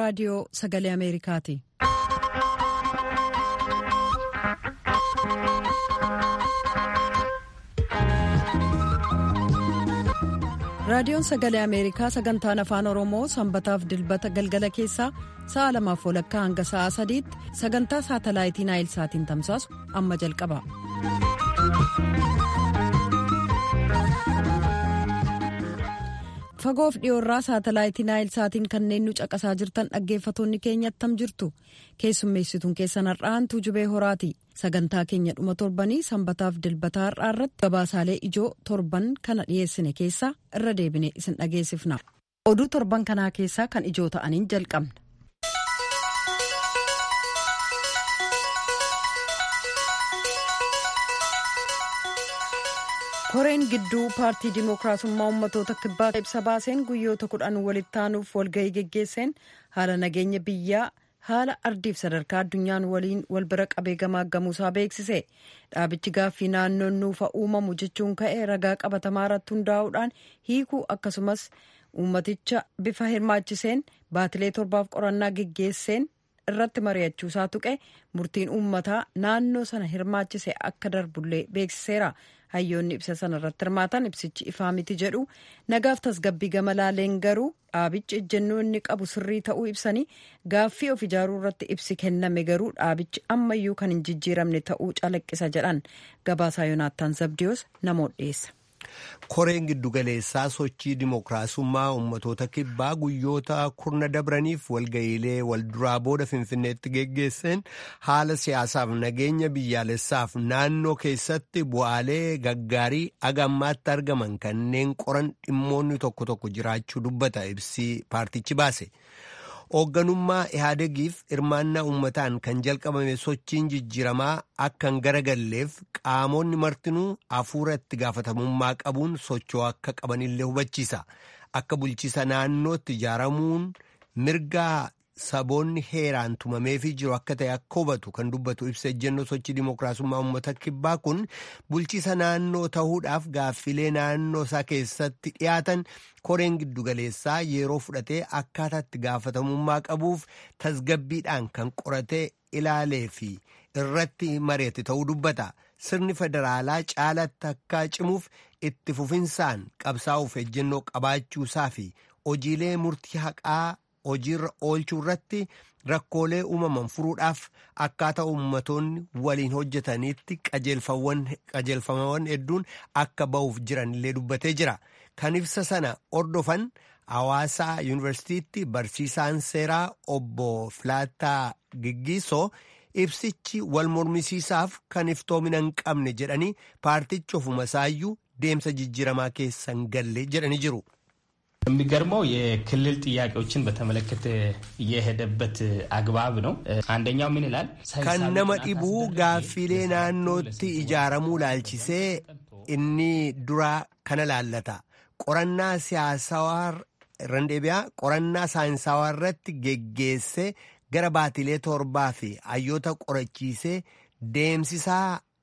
raadiyoo sagalee ameerikaati. raadiyoon sagalee ameerikaa sagantaan afaan oromoo sanbataaf dilbata galgala keessaa sa'a lamaaf walakkaa hanga sa'a sadiitti sagantaa saatalaayitii naayilsaatiin tamsaasu amma jalqaba. fagoof dhiyoorraa saatalaayitii naayilsaatiin kanneen nu caqasaa jirtan dhaggeeffatoonni keenya attam jirtu keessummeessituun keessan har'aantuu jubee horaati sagantaa keenya dhuma torbanii sanbataaf dilbataa har'aa irratti gabaasaalee ijoo torban kana dhiyeessine keessaa irra deebine isin dhageessifna oduu torban kanaa keessaa kan ijoo ta'aniin jalqabna. koreen gidduu paartii dimookiraasummaa ummatoota kibbaa ibsa baaseen guyyoota kudhan walitti aanuuf walgahii geggeesseen haala nageenya biyyaa haala ardiif sadarkaa addunyaan waliin wal bira qabee gamaaggamuusaa beeksise dhaabichi gaaffii naannoon nuufa uumamu jechuun ka'e ragaa qabatamaa irratti hundaa'uudhaan hiikuu akkasumas uummaticha bifa hirmaachiseen baatilee torbaaf qorannaa geggeesseen irratti mari'achuusaa tuqe murtiin uummataa naannoo sana hirmaachise akka darbullee beeksiseera. hayyoonni ibsa sana irratti hirmaatan ibsichi ifaa miti jedhu nagaaf tasgabbii gama laaleen garuu dhaabichi ejjennoo inni qabu sirrii ta'uu ibsanii gaaffii of ijaaruu irratti ibsi kenname garuu dhaabichi ammayyuu kan hin jijjiiramne ta'uu calaqqisa jedhan gabaasaa yoonaattaan zabdiyoos namoota dhiyeessa. koreen giddugaleessaa sochii dimookiraasummaa ummatoota kibbaa guyyoota kurna dabraniif walga'iilee walduraa booda finfinneetti geggeesseen haala siyaasaaf nageenya biyyaalessaaf naannoo keessatti bu'aalee gaggaarii agammaatti argaman kanneen qoran dhimmoonni tokko tokko jiraachuu dubbata ibsi paartichi baase. hoogganummaa ihaadegiif hirmaannaa uummataan kan jalqabame sochiin jijjiiramaa akka hin garagalleef qaamonni martinuu hafuura itti gaafatamummaa qabuun socho'uu akka qabanillee hubachiisa akka bulchiisa naannootti ijaaramuun mirgaa saboonni heeraan tumameefii jiru akka ta'e akka hubatu kan dubbatu ibsa ejjennoo sochii dimookiraasummaa uummata kibbaa kun bulchiisa naannoo ta'uudhaaf gaaffilee naannoo isaa keessatti dhiyaatan koreen giddugaleessaa yeroo fudhatee akkaataatti gaafatamummaa qabuuf tasgabbiidhaan kan qoratee ilaalee fi irratti mari'ate ta'uu dubbata sirni federaalaa caalatti akka cimuuf itti fufinsaan qabsaa'uuf ejjennoo qabaachuusaa fi hojiilee murtii haqaa. hojiirra oolchuu irratti rakkoolee uumaman furuudhaaf akkaataa ummatoonni waliin hojjetaniitti qajeelfamawwan hedduun akka ba'uuf jiranillee dubbatee jira kan ibsa sana ordofan hawaasaa yuunivarsiitiitti barsiisaan seeraa obbo Filaataa Giggiisoo ibsichi wal mormisiisaaf kan iftoomina hin qabne jedhanii paartichi ofuma isaayyuu deemsa jijjiiramaa keessa hin galle jedhanii jiru. የሚገርመው የክልል ጥያቄዎችን በተመለከተ የሄደበት አግባብ ነው። አንደኛው ምን ይላል? kan nama dhibuu gaaffilee naannootti ijaaramuu laalchisee inni duraa kana laallata qorannaa siyaasawaa randeebiyaa qorannaa saayinsawaa irratti geggeessee gara baatilee torbaa fi hayyoota qorachiisee deemsisaa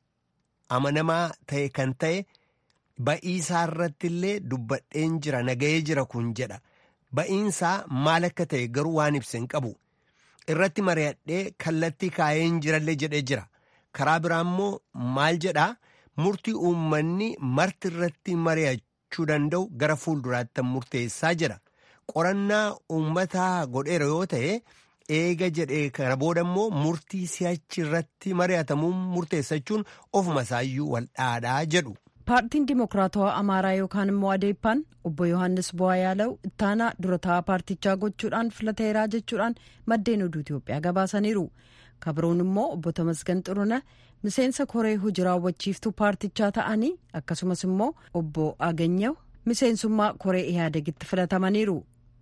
amanamaa ta'e kan ta'e. Ba'iisaa irratti illee dubbadheen jira nagahee jira kun jedha ba'iinsaa maal akka ta'e garuu waan ibsa hin qabu irratti mari'adhee kallattii kaa'ee hin jirallee jedhee jira karaa biraa immoo maal jedhaa murtii uummanni marti irratti mari'achuu danda'u gara fuulduraatti murteessaa jira qorannaa uummataa godheera yoo ta'e eega jedhee kana booda immoo murtii si'achi irratti mari'atamuun murteessachuun ofuma isaayyuu wal dhaadhaa jedhu. paartiin dimokiraatawaa amaaraa yookaan immoo adeeppaan obbo yohannis bu'aa yaalau ittaanaa dura taa'aa paartichaa gochuudhaan filateeraa jechuudhaan maddeen oduu itiyoophiyaa gabaasaniiru kabroon immoo obbo tamasgan xuruna miseensa koree hojii raawwachiiftuu paartichaa ta'anii akkasumas immoo obbo aganyaw miseensummaa koree ihaadegitti filatamaniiru.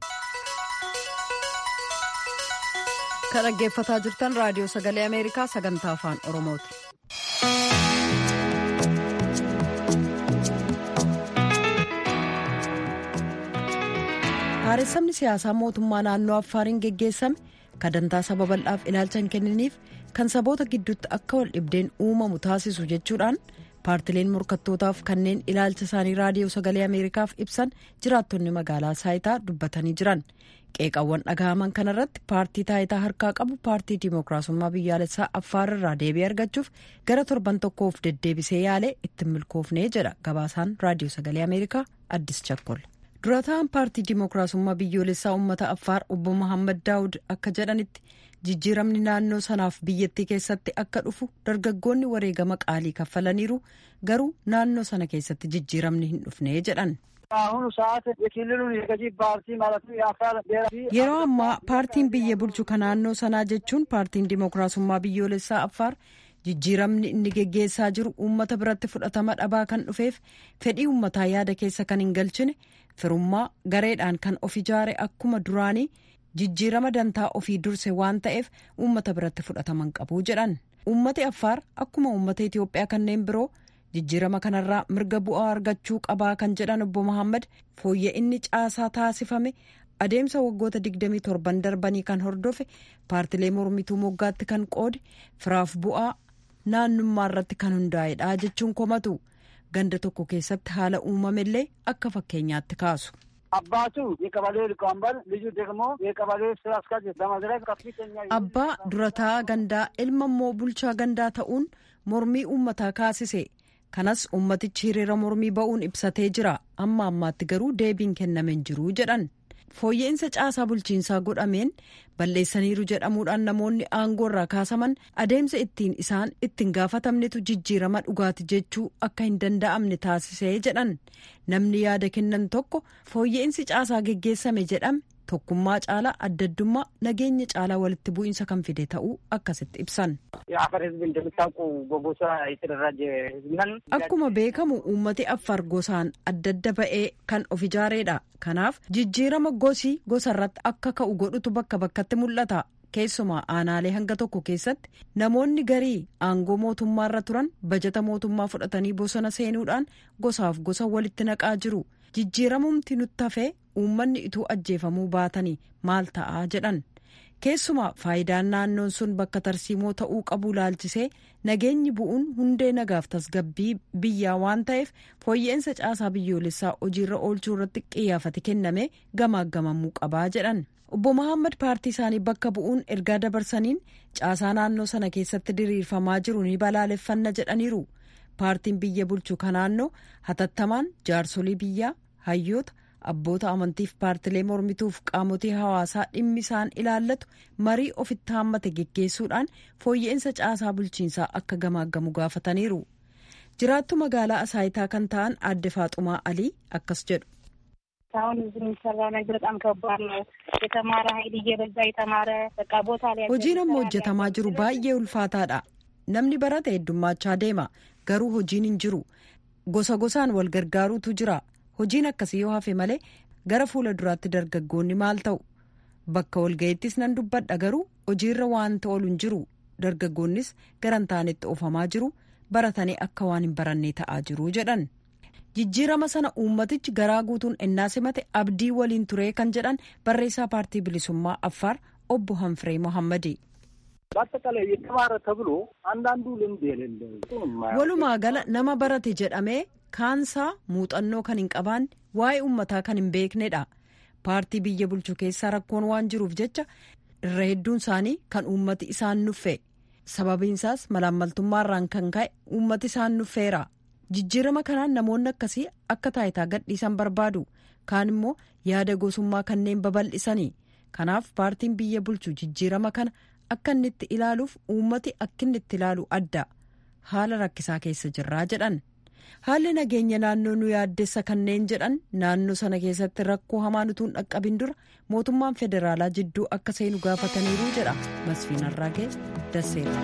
kan dhaggeeffataa jirtan raadiyoo sagalee ameerikaa sagantaa afaan oromooti. haaressamni siyaasaa mootummaa naannoo affaariin geggeessame kadantaa saba bal'aaf ilaalcha hin kenniniif kan saboota gidduutti akka wal dhibdeen uumamu taasisu jechuudhaan paartileen morkattootaaf kanneen ilaalcha isaanii raadiyoo sagalee ameerikaaf ibsan jiraattonni magaalaa saayitaa dubbatanii jiran qeeqawwan dhagahaman kanarratti paartii taayitaa harkaa qabu paartii dimookiraasummaa biyyaalessaa affaar irraa deebii argachuuf gara torban tokkoof deddeebisee yaalee ittiin milkoofnee jedha gabaasaan raadiyoo sagalee ameerikaa addis chakkol durataan paartii dimookiraasummaa biyyoolessaa uummata affaar obbo Mohaammed Daawud akka jedhanitti jijjiiramni naannoo sanaaf biyyattii keessatti akka dhufu dargaggoonni wareegama qaalii kaffalaniiru garuu naannoo sana keessatti jijjiiramni hin dhufne jedhan. yeroo ammaa paartiin biyya bulchu kan naannoo sanaa jechuun paartiin dimookiraasummaa biyyoolessaa affaar jijjiiramni inni geggeessaa jiru uummata biratti fudhatama dhabaa kan dhufeef fedhii uummataa yaada keessa kan hin galchine firummaa gareedhaan kan of ijaare akkuma duraanii jijjiirama dantaa ofii durse waan ta'eef uummata biratti fudhataman qabu jedhan uummati affaar akkuma uummata itiyoophiyaa kanneen biroo jijjiirama kanarraa mirga bu'aa argachuu qabaa kan jedhan obbo Mohaammed fooyya'inni caasaa taasifame adeemsa waggoota 27 darbanii kan hordofe paartilee mormituu moggaatti kan qoode firaaf bu'aa naannummaa irratti kan hundaa'edha jechuun komatu ganda tokko keessatti haala uumamellee akka fakkeenyaatti kaasu. abbaa durataa gandaa ilma immoo bulchaa gandaa ta'uun mormii uummataa kaasise kanas ummatichi hiriira mormii ba'uun ibsatee jira amma ammaatti garuu deebiin kenname hin jiru jedhan fooyya'insa caasaa bulchiinsaa godhameen balleessaniiru jedhamuudhaan namoonni aangoo irraa kaasaman adeemsa ittiin isaan ittiin gaafatamnetu jijjiirama dhugaati jechuu akka hin danda'amne taasisee jedhan namni yaada kennan tokko fooyya'insi caasaa geggeessame jedhame tokkummaa caalaa addaddummaa nageenya caalaa walitti bu'iinsa kan fide ta'uu akkasitti ibsan. akkuma beekamu uummati affar gosaan adda adda ba'ee kan of ijaareedha kanaaf jijjiirama gosii gosarratti akka ka'u godhutu bakka bakkatti mul'ata keessumaa aanaalee hanga tokko keessatti namoonni garii aangoo mootummaarra turan bajata mootummaa fudhatanii bosona seenuudhaan gosaaf gosa walitti naqaa jiru jijjiiramumti nutti hafee uummanni ituu ajjeefamuu baatanii maal ta'aa jedhan keessumaa faayidaan naannoon sun bakka tarsiimoo ta'uu qabu laalchisee nageenyi bu'uun hundee nagaaf tasgabbii biyyaa waan ta'eef fooyya'insa caasaa biyyoolessaa hojiirra oolchuu irratti xiyyeeffate kenname gamaaggamamuu qabaa jedhan obbo Mohaammed paartii isaanii bakka bu'uun ergaa dabarsaniin caasaa naannoo sana keessatti diriirfamaa jiru ni balaaleffanna jedhaniiru paartiin biyya bulchu ka naannoo hatattamaan jaarsolii biyyaa hayyoota abboota amantiif paartilee mormituuf qaamotii hawaasaa dhimmi isaan ilaallatu marii ofitti haammate geggeessuudhaan fooyya'insa caasaa bulchiinsaa akka gamaaggamu gaafataniiru jiraattu magaalaa asaayitaa kan ta'an aadde faaxumaa alii akkas jedhu. አሁን እዚህ የሚሰራ ነገር በጣም ከባድ ነው። የተማረ ኃይል እየበዛ የተማረ በቃ ቦታ ላይ hojiin amma hojjetamaa jiru baay'ee ulfaataadha namni barate heddummachaa deema garuu hojiin hin jiru gosa gosaan wal gargaaruutu jira hojiin akkasii yoo hafe malee gara fuula duraatti dargaggoonni maal ta'u bakka walga'iittis nan dubbadha garuu hojiirra waan oolu hin jiru dargaggoonnis garan taanetti oofamaa jiru baratanii akka waan hin barannee ta'aa jiru jedhan jijjiirama sana uummatichi garaa guutuun ennaa simate abdii waliin turee kan jedhan barreessaa paartii bilisummaa affaar obbo hanfiree mohammadi. በአጠቃላይ የተማረ ተብሎ አንዳንዱ ልምድ የሌለው walumaa gala nama barate jedhamee kaansaa muuxannoo kan hin qabaanne waa'ee uummataa kan hin beeknedha paartii biyya bulchu keessaa rakkoon waan jiruuf jecha irra hedduun isaanii kan uummati isaan nuffe sababiinsaas malaammaltummaarraan kan ka'e uummati isaan nuffeera jijjiirama kanaan namoonni akkasii akka taayitaa gadhiisan barbaadu kaan immoo yaada gosummaa kanneen babal'isanii kanaaf paartiin biyya bulchu jijjiirama kana akka inni itti ilaaluuf uummati akka inni itti ilaalu adda haala rakkisaa keessa jirraa jedhan haalli nageenya naannoo nu yaaddessa kanneen jedhan naannoo sana keessatti rakkoo hamaan utuu hin dhaqqabin dura mootummaan federaalaa jidduu akka seenu gaafataniiru jedha masfiin arraagee dasseera.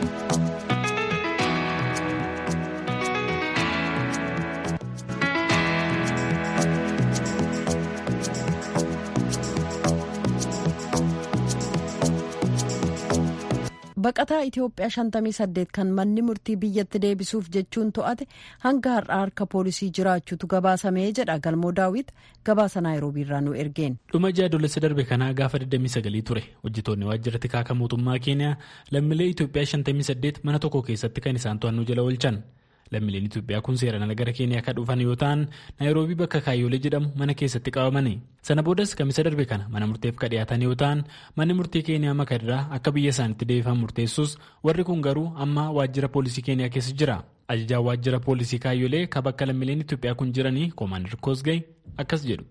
baqataa Itoophiyaa 58 kan manni murtii biyyatti deebisuuf jechuun to'ate hanga har'aa harka poolisii jiraachuutu gabaasamee jedha galmoo daawit gabaasa naayiroobiirraa nu ergeen. dhuma jaadolessa darbe kanaa gaafa 29 ture hojjetoonni waajjira tikaa kan mootummaa keeniyaa lammiilee Itoophiyaa 58 mana tokko keessatti kan isaan to'annoo jala oolchan lammiileen Itoophiyaa kun seeraan ala gara Keeniyaa akka dhufan yoo ta'an Naayiroobii bakka Kaayyoolee jedhamu mana keessatti qabamani. Sana boodas kamisa darbe kana mana murteef ka dhiyaatan yoo ta'an manni murtii Keeniyaa makadirraa akka biyya isaanitti deebifaman murteessus warri kun garuu amma waajjira poolisii Keeniyaa keessa jira. Ajajaan waajjira poolisii Kaayyoolee ka bakka lammiileen Itoophiyaa kun jiranii Koomaandar Koosgay akkas jedhu.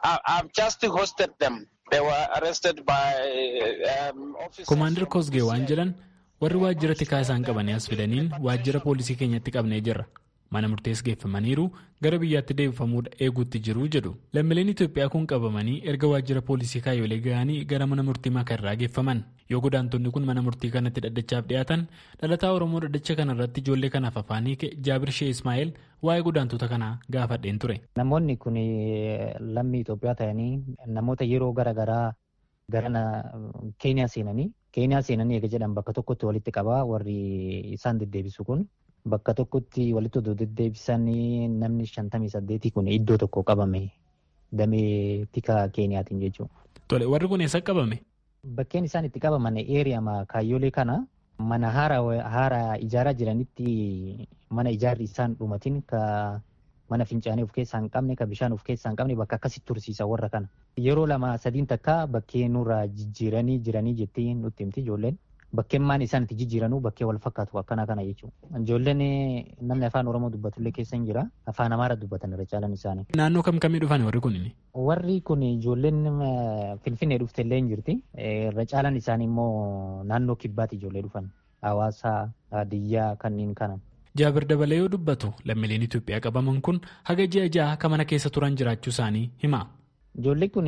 Koomaandar Koosgee waan jedhan warri waajjira tikaa isaan qabanii as fidaniin waajjira poolisii keenyatti qabnee jirra. Mana murtees geeffamaniiru gara biyyaatti deebifamuudha eeguutti jiru jedhu. Lammiileen Itoophiyaa kun qabamanii erga waajjira poolisii Kaayyoolee ga'anii gara mana murtii makarraa geeffaman. Yoo godaantonni kun mana murtii kanatti dhaddachaaf dhiyaatan dhalataa Oromoo dhaddacha kanarratti ijoollee kanaaf afaanii Jaabir Shee Ismaa'eel waa'ee godaantota kanaa gaafadheen ture. Namoonni kun lammii Itoophiyaa ta'anii namoota yeroo garaagaraa gara Keeniyaa seenanii Keeniyaa seenanii eega jedhan bakka tokkotti walitti qabaa warri isaan deddeebisu kun bakka tokkotti walitti odoo deddeebisanii namni shantamii saddeetii kun iddoo tokko qabame damee tika Keeniyaatiin jechuudha. Tole warri kun eessa qabame? Bakkeen isaan itti qabaman eeriyama kaayyoolee kana mana haara ijaaraa jiranitti mana ijaarri isaan dhumatiin ka mana fincaanii of keessaa hin qabne ka bishaan of keessaa hin qabne bakka akkasitti tursiisa warra kana. Yeroo lama sadiin takka bakkee nurraa jijjiiranii jiranii jettee nutti himti ijoolleen. Bakkeen maan isaan itti jijjiiranuu bakkee wal fakkaatu akkana kana jechuudha. Ijoolleen namni afaan Oromoo dubbatullee keessa hin jira. Afaan Amaara dubbatan irra caalan isaanii. Naannoo kam kamii dhufan warri kun? Warri kun ijoolleen Finfinnee dhuftellee hin jirti. Irra caalan isaanii immoo naannoo kibbaatti ijoollee dhufan. Hawaasaa, Hadiyyaa kanneen kana. Jaabir dabalee yoo dubbatu lammiileen Itoophiyaa qabaman kun haga ji'a ja'a akka mana keessa turan jiraachuu isaanii hima. Ijoolleen kun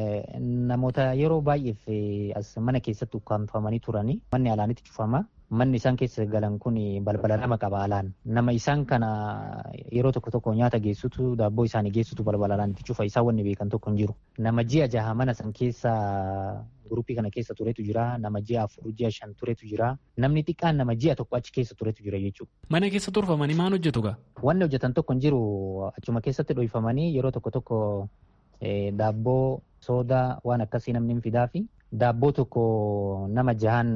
namoota yeroo baay'eef as mana keessatti ukkaanfamanii turanii manni alaanitti cufama. Manni isaan keessa galan kun balbala lama qaba alaan. Nama isaan kana yeroo tokko tokko nyaata geessutu daabboo isaanii geessutu balbala alaanitti cufa. Isaan wanni beekan tokko hin jiru. Nama ji'a jaha mana san keessa Guruppii kana keessa turetu jira. Nama ji'a afur ji'a shan turetu jira. Namni xiqqaan nama ji'a tokko achi keessa turetu jira jechuudha. Mana keessa turfamanii maal hojjetu gaa? Wanni hojjetan tokko hin jiru. Achuma keessatti dhohifamanii yeroo tokko tokko daabboo soodaa waan akkasii namni hin fidaa fi daabboo tokko nama jahan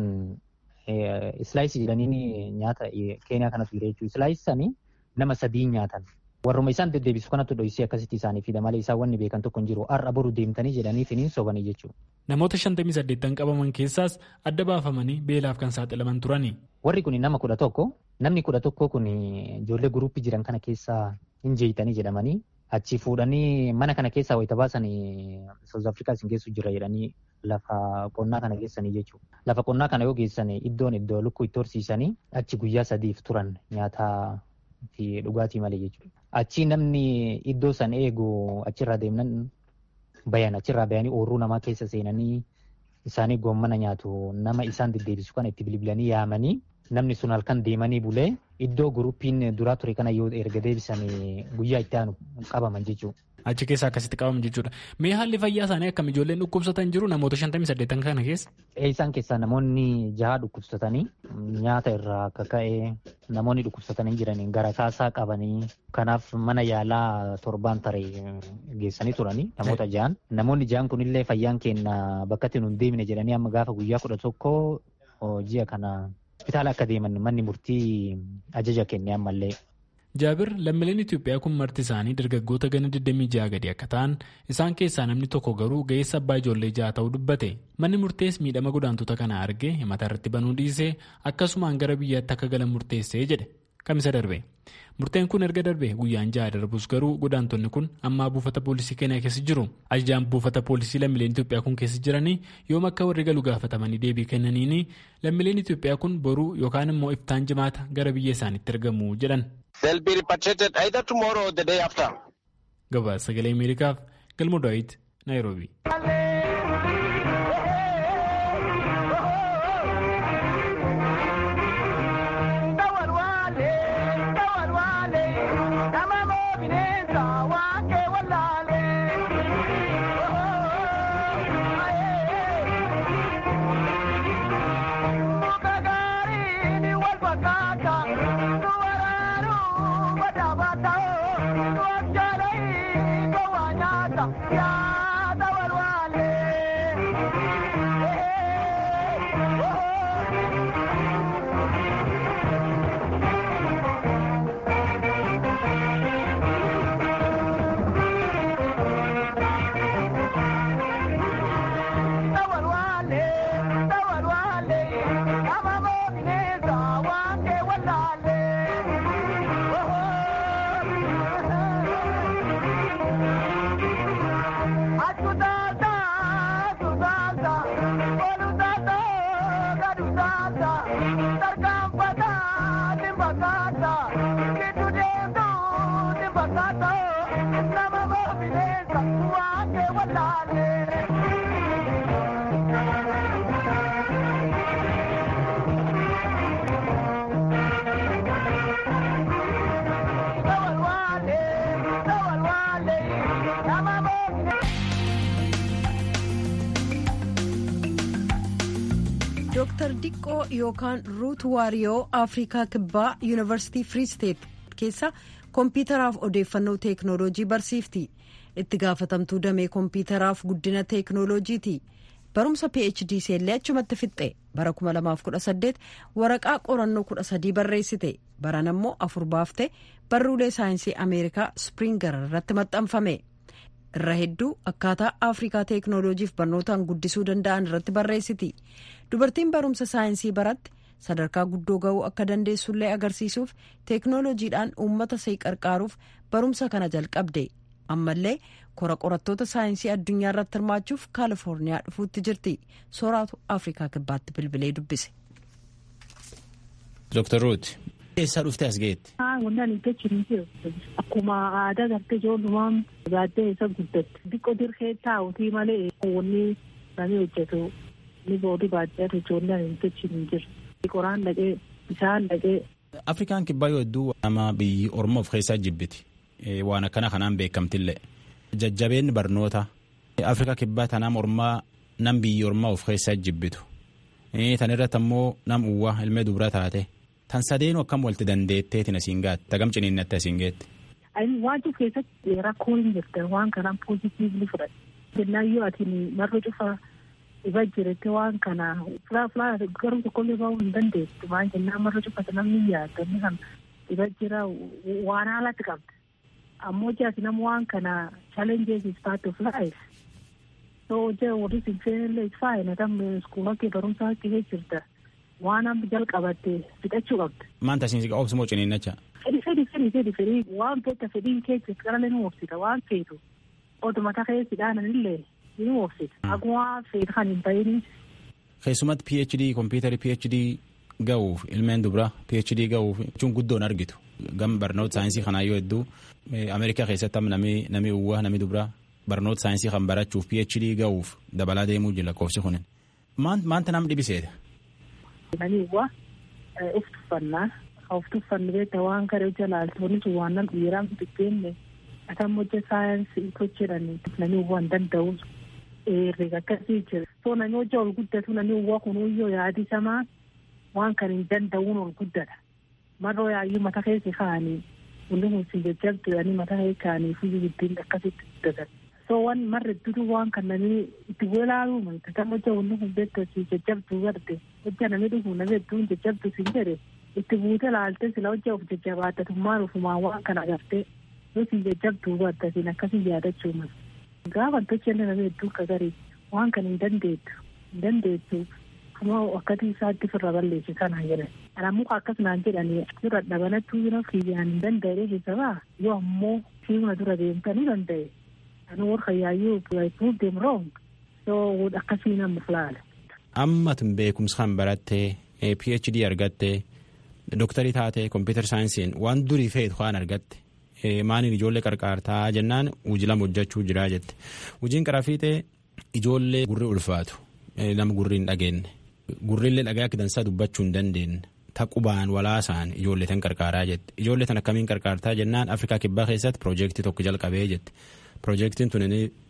islaayisii jedhanii nyaata keeniyaa kanatu jira jechuudha. Islaayisii sanii nama sadii nyaatan. Warruma isaan deddeebisu kanatu dhohisee akkasitti isaanii fida malee isaan wanni beekan tokko hin jiru. Har'a boru deemtanii jedhanii finiin sobanii jechuudha. Namoota shantamii saddeettan qabaman keessaas adda baafamanii beelaaf kan saaxilaman turani. Warri kun nama kudha tokko. Namni kudha tokko kun ijoollee guruppii jiran kana keessaa hin jeeyitanii jedhamanii achi fuudhanii mana kana keessaa wayita baasanii South Afrikaa isin geessu jira jedhanii lafa qonnaa kana geessanii jechuudha. Lafa qonnaa kana yoo geessan iddoon iddoo lukkuu itti horsiisanii achi guyyaa sadiif turan nyaataa fi dhugaatii malee jechuudha. Achi namni iddoo san eegu achirraa deemnan bayan achirraa bayanii oorruu namaa keessa seenanii isaanii goommana nyaatu nama isaan deddeebisu kana itti bilbilanii yaamanii namni sun halkan deemanii bulee iddoo guruppiin duraa ture kana yoo erga deebisan guyyaa itti aanu qabaman jechuudha. Achi keessa akkasitti qabaman jechuudha. Mee haalli fayyaa isaanii akkam ijoolleen dhukkubsatan jiru namoota shantamii saddeettan kana keessa? Isaan keessaa namoonni jaha dhukkubsatanii nyaata irraa akka ka'e namoonni dhukkubsatanii jiranii gara kaasaa qabanii kanaaf mana yaalaa torbaan tare geessanii turanii namoota jahan. Namoonni jahan kunillee fayyaan keenya bakka itti nun deemine jedhanii amma gaafa guyyaa kudha tokko ji'a kana hospitaala akka deeman manni murtii ajaja kenne ammallee. Jaabir lammiileen Itoophiyaa kun marti isaanii dargaggoota gana 26 gadi akka ta'an isaan keessaa namni tokko garuu ga'eessa abbaa ijoollee ja'a ta'uu dubbate manni murtees miidhama godaantota kana arge himata irratti banuu dhiisee akkasumaan gara biyyaatti akka galan murteessee jedhe kamisa darbe murteen kun erga darbe guyyaan ja'a darbus garuu godaantonni kun ammaa buufata poolisii keenyaa keessa jiru ajajaan buufata poolisii lammiileen Itoophiyaa kun keessa jiranii yoom akka warri galu gaafatamanii deebii kennaniini lammiileen Itoophiyaa kun boruu yookaan immoo iftaan jimaata gara biyya isaaniitti argamu jedhan. They'll be repatriated either tomorrow or the day after. Gabaasa sagalee Ameerikaaf galma Daawit Naayiroobi. Dooktar Diqqoo yookaan Ruut Waariyoo Afrikaa Kibbaa Yuunivarsiitii Free State keessa kompiitaraaf odeeffannoo teeknooloojii barsiifti. Itti gaafatamtuu damee kompiitaraaf guddina teeknooloojiiti. Barumsa PhD seellee achumatti fixxe bara 2018 waraqaa qorannoo 13 barreessite baran ammoo afur baafte barruulee saayinsii Ameerikaa Springer irratti maxxanfame. irra hedduu akkaataa afrikaa teeknooloojiif barnootaan guddisuu danda'an irratti barreessiti dubartiin barumsa saayinsii baratti sadarkaa guddoo ga'uu akka dandeessullee agarsiisuuf teeknooloojiidhaan uummata ishee qarqaaruuf barumsa kana jalqabde ammallee kora qorattoota saayinsii addunyaa irratti hirmaachuuf kaalifoorniyaa dhufuutti jirti sooraatu afrikaa kibbaatti bilbilee dubbise. Dr. Ruut eessaa dhuftee as ga'eetti? Wannaan hin jechuun jiru. Akkuma aadaa gartee ijoollumaan gaaddee isa guddatte. Xiqqoo dirqee taa'utii malee wanni namni hojjetu ni boodii baadiyyaatu ijoolleen hin jechuun jiru. Qoraan dhaqee bishaan dhaqee. Afrikaan kibbaa yoo hedduu nama biyyi Oromoof keessaa jibbiti. Waan akkana kanaan beekamtillee. Jajjabeen barnoota. Afrikaa kibbaa tanaa Oromaa nam biyyi Oromaa of keessaa jibbitu. Tan irratti ammoo nam uwwaa ilmee dubra taate. Tan sadeenu akkam walitti dandeetteetiin asiin gaatti tagam ciniinnatti asiin geetti. Waan cufa keessatti rakkoo hin jirte waan kanaan poozitiivli fudhate. Jennaan yoo ati marga cufa dhiba jirte waan kana fulaa fulaa garuu tokkollee ba'uu hin dandeessu. Waan jennaan marga cufa namni yaadda inni kan dhiba jira waan haalatti qabda. Ammoo jaati nama waan kana challenges is part of life. So hojii warri sinfeenillee is fine tam iskuula kee barumsaa kee jirta. waan amma jalqabatte fixachuu qabda. Maanta asiin obsumoo ciniinnacha. Fedhi fedhi fedhi fedhi fedhi waan feeta fedhiin keessa qarale ni oofsita waan feetu oduma takee sidhaanan illee ni oofsita. Akkuma feetu kan hin ta'in. Keessumatti PhD kompiitari PhD ga'uuf ilmeen dubra PhD ga'uuf jechuun guddoon argitu. Gam barnoota saayinsii kanaa yoo hedduu Ameerikaa keessatti namni namni uwwaa namni dubra barnoota saayinsii kan barachuuf PhD ga'uuf dabalaa deemuu jira lakkoofsi kunin. Maanta nam dhibiseeta. Nani uwwa uf tuffannaa of tuffannu beekta waan kare hojja laaltoonni sun waan nam dhiiraan fitikkeenye atam hojja saayinsii hojjedhani nani uwwa hin danda'u herrega akkasii jira so nani hojja ol guddatu nani uwwa kunuyyoo yaadi samaa waan kan hin danda'uun ol guddata marroo yaayyuu mata keessa kaanii hundi kun si jajjabdudhanii mata keessa kaanii fi giddiin akkasitti guddatan so waan marra dudu waan kan nani itti walaaluu manta tam hojja hundi kun beekta si jajjabduu garde hojja namni dhufu namni hedduun jajjabdu sin jedhe itti buute laalte sila hojja of jajjabaattatummaan ufumaan waan kana agartee yoo si jajjabduu badda sin akkasii yaadachuu mala gaafa tochenne namni hedduu akka garii waan kana hin dandeettu hin dandeettu kuma akkati isaatti firra balleessi sana jedhan anammoo akkas naan jedhanii dura dhabanattuu yoo kiyyaan hin danda'e keessa baa yoo ammoo fiiguna dura deemtanii danda'e anu warra yaayyuu I proved them wrong so akkasii nama fulaala. Amma tun beekumsa kan barattee PhD argattee dooktarii taatee kompiitar saayinsiin waan durii feetu waan argatte maaniin ijoollee qarqaartaa jennaan hojii lama hojjechuu jiraa jette hojiin qara fiixee ijoollee gurri ulfaatu nama gurri hin dhageenye gurrillee dhagaa akka dansaa dubbachuu hin dandeenye taqubaan walaasaan ijoollee tan qarqaaraa jette ijoollee tan akkamiin qarqaartaa jennaan afrikaa kibbaa keessatti piroojeektii tokko jalqabee jette piroojeektiin tun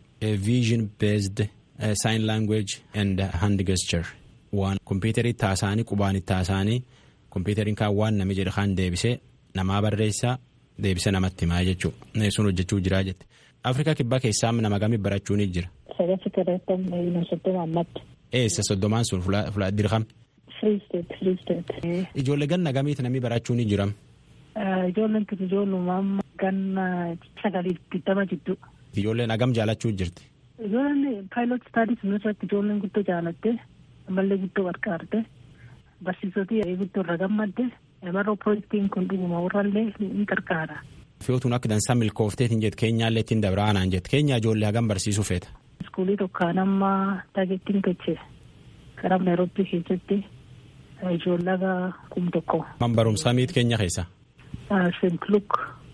vision based sign language and hand gesture waan kompiitarii taasaanii qubaan taasaanii kompiitariin kaan waan nami jedhe kaan deebisee namaa barreessaa deebisee namatti himaa jechuudha sun hojjechuu jiraa jette afrikaa kibbaa keessaa nama gamii barachuu ni jira. Sagatti torbaatamii soddoma ammatti. Eessa soddomaan sun fuula dirqam. Free state free state. Ijoollee ganna gamiiti namni barachuu ni jiram. Ijoolleen kun ijoollummaa ganna sagaliif digdama jidduu. Ijoolleen hagam jaalachuu jirti. Ijoolleen paayilot staadis irratti ijoolleen guddoo jaalatte ammallee guddoo gargaarte barsiisotii guddoo irra gammadde maroo piroojeektiin kun dhuguma warrallee ni gargaara. Fiyootuun akka dansaa milkoofteetiin jette keenyaallee ittiin dabraanaan jette keenya ijoollee hagam barsiisuu feeta. Iskuulii tokkaan amma taageettiin gochee karaa Naayiroobii keessatti ijoollee kum tokko. Man barumsaa miit keenya keessa. Seent Luk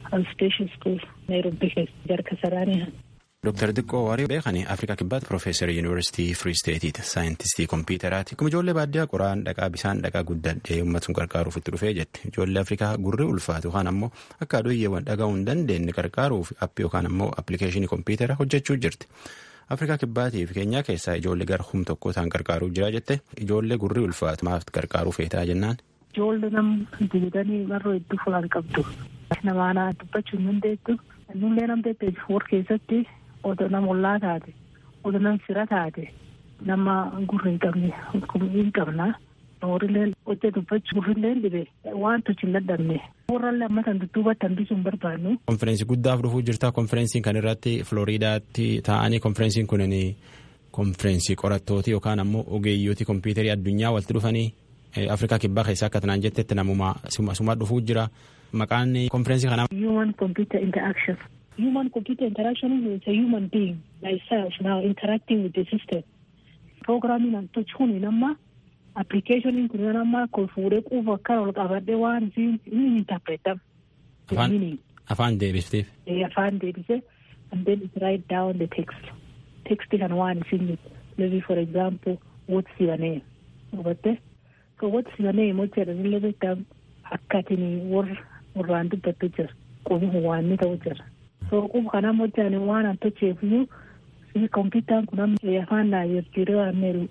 station school Nairobi keessa jarka saraanii han. Dooktar Diqqoo Waarii beekanii Afrikaa Kibbaatti Piroofeesar Yuunivarsiitii Firii Steetiiti. Saayintistii Kompiitaraati. Akkuma ijoollee baadiyyaa qoraan dhaqaa bishaan dhaqaa guddadhee uummata sun qarqaaruuf itti dhufee jetti. Ijoollee Afrikaa gurri ulfaatu yookaan ammoo akka aduuyyeewwan dhaga'uu hin dandeenye qarqaaruuf appii yookaan ammoo appilikeeshinii kompiitara hojjechuu jirti. Afrikaa Kibbaatii fi Keenyaa keessaa ijoollee gara hum tokko ta'an qarqaaruuf jira jette ijoollee gurri ulfaatu maaf qarqaaruu feetaa jennaan. Ijoollee nam duudanii marroo hedduu fulaan qabdu. Namaanaa dubbachuu hin dandeettu. Nullee nam deddeebi wor keessatti odo nama ollaa taate odo nam fira taate nama gurri hin qabne hin qabna. Horileen hojii dubbachuu gurrilleen dhibe waan tochi hin dadhabne. Warrallee ammatan dudduubatti hambisuu hin barbaannu. Konfereensii guddaaf dhufuu jirta. Konfereensiin kan irratti Filooriidaatti taa'anii konfereensiin kunin konfereensii qorattooti yookaan ammoo ogeeyyooti kompiitarii addunyaa walitti dhufanii Afrikaa kibbaa keessaa akka tanaan jettetti namuma suma dhufuu jira. Maqaan konfereensii kanaa. Human computer interaction. Human computer interaction is a human being myself now interacting with the system. Programming and touch kuni nama application kun nama ko fuudhee quufa akka ol qabadhee waan isin inni interpretam. Afaan deebifteef. Afaan deebise and then it write down the text. Text kan waan isin maybe for example what's your name? Hubatte? So what's your name? What's your name? Akkatiin warraan dubbattu jira. Qubi waan ni ta'u jira. So quba kana hojjaan waan an tocheefiyyuu si kompiitaan kun amma afaan naa jirtiiree waan neeru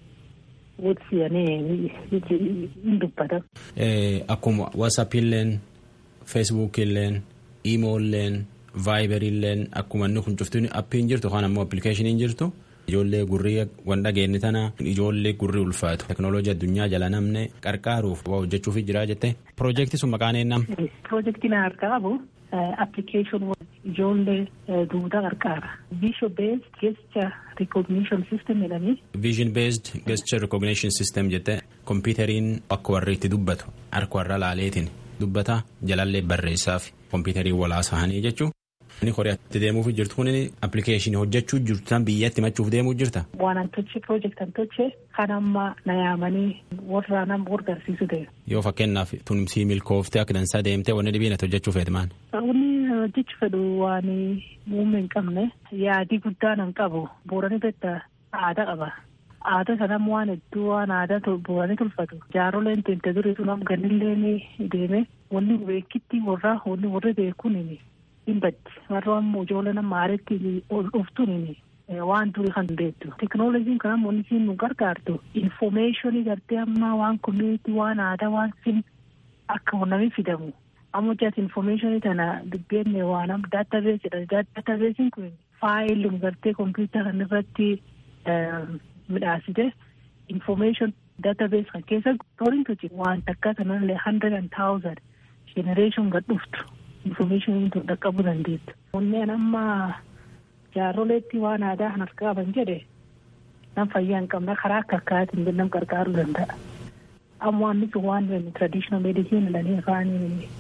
hin dubbata. Akkuma WhatsApp-illeen, Facebook-illeen, Imo-illeen, Viber-illeen akkuma inni kun cuftuun appiin jirtu yookaan ammoo appilikeeshiniin jirtu. Ijoollee gurrii wan dhageenye tana ijoollee gurrii ulfaatu teknooloojii addunyaa jala namne qarqaaruuf waa hojjechuuf jira jette. Piroojeektii sun maqaan eenyam? Piroojeektiin harkaa qabu application ijoollee duudaa qarqaara. Vision based gesture recognition system jedhanii. Vision based gesture recognition system jette kompiitariin akka warri itti dubbatu harka warra laaleetiin dubbata jalallee barreessaaf kompiitarii walaasahanii jechuun. Inni horiyaatti deemuuf jirtu kun appilikeeshinii hojjechuu jirtu tan biyyatti machuuf deemuu jirta. Waan an toche piroojeekt an toche kan amma na yaamanii warra nama gargaarsiisu ta'e. Yoo fakkeenyaaf tumsii milkooftee akka dansaa deemtee wanni dhibiin ati hojjechuu feete maal? Wanni hojjechuu fedhu waan muummee hin qabne yaadii guddaa nan qabu boorani betta aadaa qaba. Aadaa sanam waan hedduu waan aadaa booranii tolfatu. Jaaroleen teente durii sun am ganillee deeme wanni beekitti warra wanni warri beekuun hin baddi warra ammoo ijoollee nama aaretti dhuftuun waan durii kan beektu teknooloojiin kan ammoo isiin nu gargaartu infomeeshinii gartee ammaa waan komiitii waan aadaa waan sin akka namni fidamu ammoo jaati infomeeshinii tana dubbeenne waan am daatabeesidha daatabeesiin kun faayilum gartee kompiitara kan irratti midhaasite infomeeshin daatabees kan keessa toriin tochi waan takka sanallee hundred and thousand generation gad dhuftu. information tun dhaqqabuu dandeettu. Kunneen amma jaarroleetti waan aadaa kan harkaa qaban jedhe nam fayyaa hin qabne karaa akka akkaatiin nam gargaaruu danda'a. Amma waan sun waan traditional medicine jedhanii afaan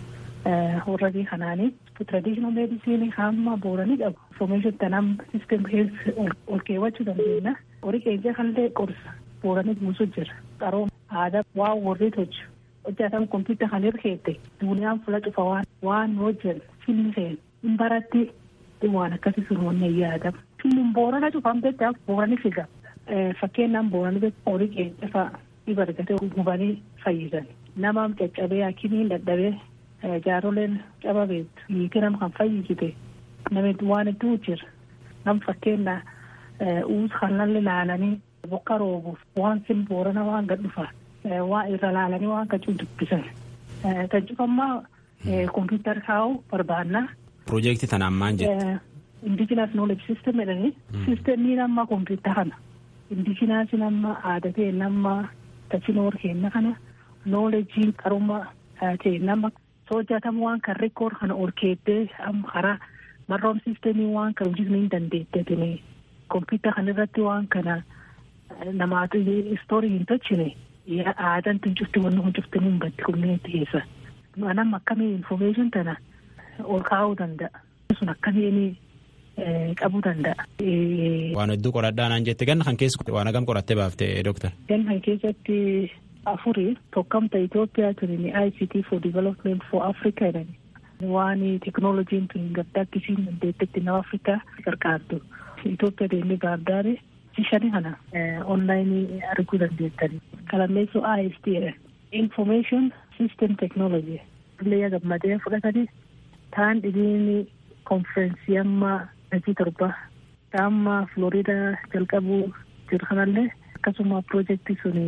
warra kanaanii traditional medicine hamma booranii qabu. Information tanam system health ol keewwachuu dandeenya. Horii keenya kanillee qorsa booranii buusu jira. Qarooma aadaa waan warri tolchu. hojjetan kompiitara kan hirkeette duuniyaan fula cufa waan waan hojjan filmi seen hin baratti waan akkasii sun wanne yaadama. Filmin boorana cufan beektaa boorani figa. Fakkeenyaan boorani horii keenya fa'a dhiba argatee gubanii fayyisan. Namaam caccabee hakimiin dadhabee jaaroleen caba beektu hiiki nam kan fayyisite namni waan hedduu jira. Nam fakkeenya uus kanallee laalanii bokka roobuuf waan sin boorana waan gad dhufaa. waan irra laalanii waan kacuu dubbisan. Kan cufammaa kompiitara kaa'uu barbaanna. Piroojeektii tanaan maal jette? Indigenous knowledge system jedhanii. Sistemii nama kompiitara kana. Indigenous nama aadaa ta'e nama tachinoor kenna kana. Knowledgein qaruma ta'e nama soojatamu waan kan rekoord kana ol keettee karaa marroom sistemii waan kan hojjetamuu hin dandeettetini. Kompiitara kana irratti waan kana namaatu istoorii hin tolchine. aadaan tun cufti wanni kun cufti hin baddi kumneetti keessa. Anam akkamii infomeeshin tana ol kaa'uu danda'a. Sun akkamiin qabuu danda'a. Waan hedduu qoradhaa naan jette ganna kan keessa waan hagam qorattee baaftee dooktar. Ganna kan keessatti afurii tokkamta Itoophiyaa turini ICT for development for Africa jedhani. waan teknooloojiin tun gaddaa akkisiin dandeettetti nama Afrikaa gargaartu. Itoophiyaa deemee baardaare shani kana onlaayinii arguu dandeettani. Kalammeessoo IST Information System Technology. Illee gammadee fudhatanii taan dhibiin konferensii amma hojii torba amma Florida jalqabuu jiru kanallee akkasuma piroojeektii sun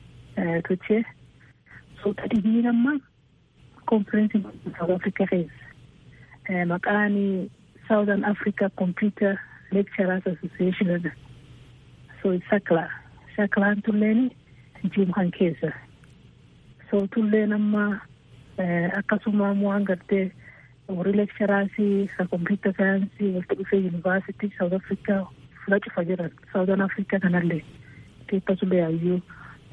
tochee suuta dhibiin amma konferensii South Africa keessa maqaan Southern Africa Computer Lecturers Association so sakla saklaan tulleen jiru kan keessa so tulleen amma akkasuma waan gartee warri lekcharaasii ka kompiita saayinsii walitti dhufee yuunivaarsitii saawut afrikaa fula cufa jiran saawutan afrikaa kanallee keessasulee hayyuu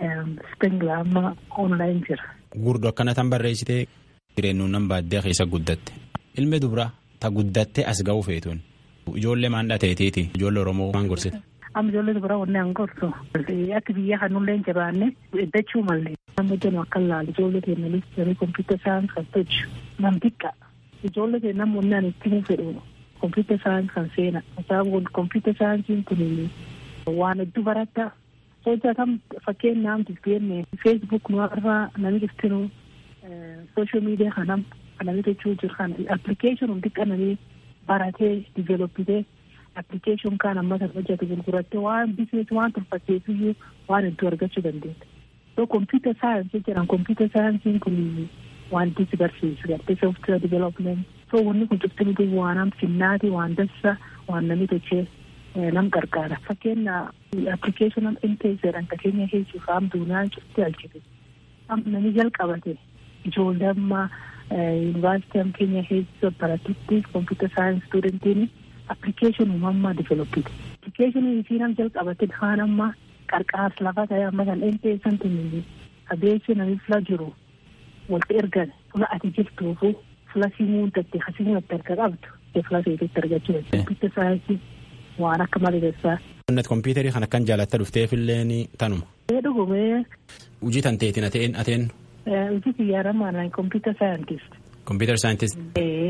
spengla amma onlaayin jira. Gurdo akkana tan barreessitee jireenyuun nan baadiyyaa keessa guddatte. Ilmi dubraa ta guddattee as ga'uu feetuun. Ijoollee maan dhateetiiti. Ijoollee Oromoo maan gorsite. Amma ijoollee dubaraa wanne an gorsu. Akka biyya kanullee jabaanne iddachuu mallee. Amma jennu akka laalu ijoollee keenyanis jiru kompiita saayinsii kan tolchu. Nam xiqqa. Ijoollee keenya namoonni ani itti hin fedhu. Kompiita saayinsii kan seena. Sababni kompiita saayinsiin kun waan hedduu baratta. Hojjetam fakkeenyaaf disgeenne feesbuuk nu irraa namni iftinu sooshaal miidiyaa kanam kanami jechuu jiru kana appilikeeshin hundi qananii baratee diveeloppitee appilikeeshin kaan amma kan hojjetu gurgurattee waan bizinees waan tolfatteefiyyuu waan hedduu argachuu dandeetta. So kompiita saayinsii jedhan kompiita saayinsiin kun waan itti si barsiisu gartee sooftiweer diveelopment. So wanni kun cufti waan am finnaati waan dassa waan namni tochee nam gargaara. Fakkeenya appilikeeshin intee jedhan ka keenya keessuuf am duuniyaan cufti alchite. Am namni jalqabate ijoollee amma yuunivarsiitii am keenya keessa baratutti kompiita saayinsii stuudentiin appilikeeshin uumammaa diveeloppite. Appilikeeshinii isiin am jalqabate kaan amma qarqaas lafa ta'e amma kan intee santiin abeessi namni fila jiru walitti ergan fula ati jirtuufu fula simuun tatte hasimuun itti arga qabdu fula seetetti argachuu kompiita saayinsii waan akka maleessaa. Qonnat kompiitarii kan akkan jaalatta dhufteefillee tanuma. Ee dhugumee. Hojii tan teetiin ateen ateen. Hojii xiyyaaramaan kompiita saayintist. Kompiitar saayintist.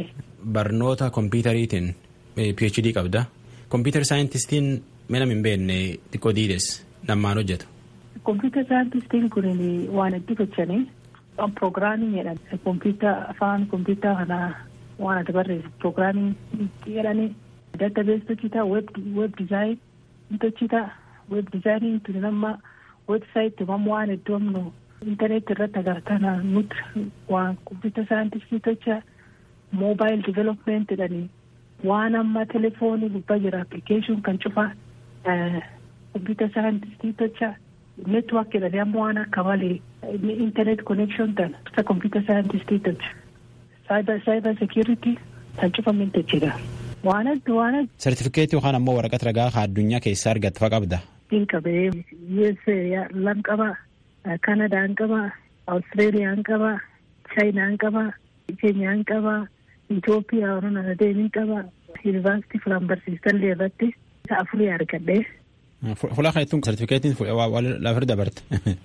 Barnoota kompiitariitiin PhD qabda. Kompiitar saayintistiin mana hin beekne xiqqoo diides nammaan hojjetu. Kompiitar saayintistiin kun waan itti gochanii piroogiraamii jedhan kompiita afaan kompiitaa kanaa waan ati barreessu piroogiraamii jedhanii daatabees tochita web dizaayin tochita web dizaayiniin tuni nama websaayitii mamma waan iddoo amnu intarneetii irratti agartana nuti waan kompiita saayintistii tocha moobaayil divelopment jedhanii waan amma telefoonii gubbaa jira appilikeeshin kan cufa kompiita saayintistii tocha network jedhanii amma waan akka malee internet connection tan isa computer scientist tocha cyber cyber security kan cufamin tochidha waan adda waan adda. Sartifikeetii yookaan ammoo waraqaa ragaa kan addunyaa keessaa argatte fa qabda. Din qabee USA lan qaba Kanadaan qaba Awustiraaliyaan qaba Chaayinaan qaba Keenyaan qaba Itoophiyaa warreen ana deemin qaba Yuunivarsiitii filan barsiisallee irratti isa afurii argadhee. Fuula kan ittiin sartifikeetiin lafa dabarte.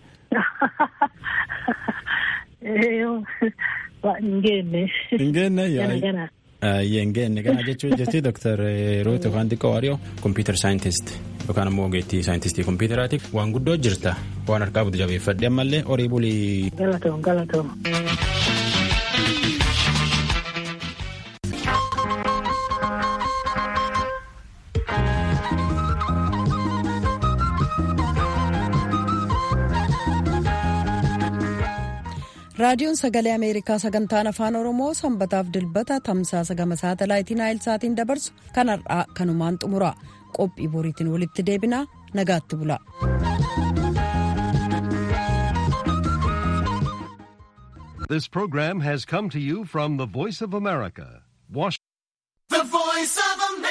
Hin geenne. Hin geenne yaa. Hin geenne kana jechuun jechuun Dr. Ruut yookaan xiqqoo Waariyoo kompiitar saayintist yookaan ammoo ogeettii saayintistii kompiitaraatiif waan guddoo jirta waan harkaa butu jabeeffadhe ammallee horii bulii. Galatoom galatoom. raadiyoon sagalee ameerikaa sagantaan afaan oromoo sanbataaf dilbata tamsaasa gama saatalaayitii naayilsaatiin dabarsu kan har'aa kanumaan xumura qophii boriitiin walitti deebinaa nagaatti bula. This program has come to you from the Voice of America, Washington.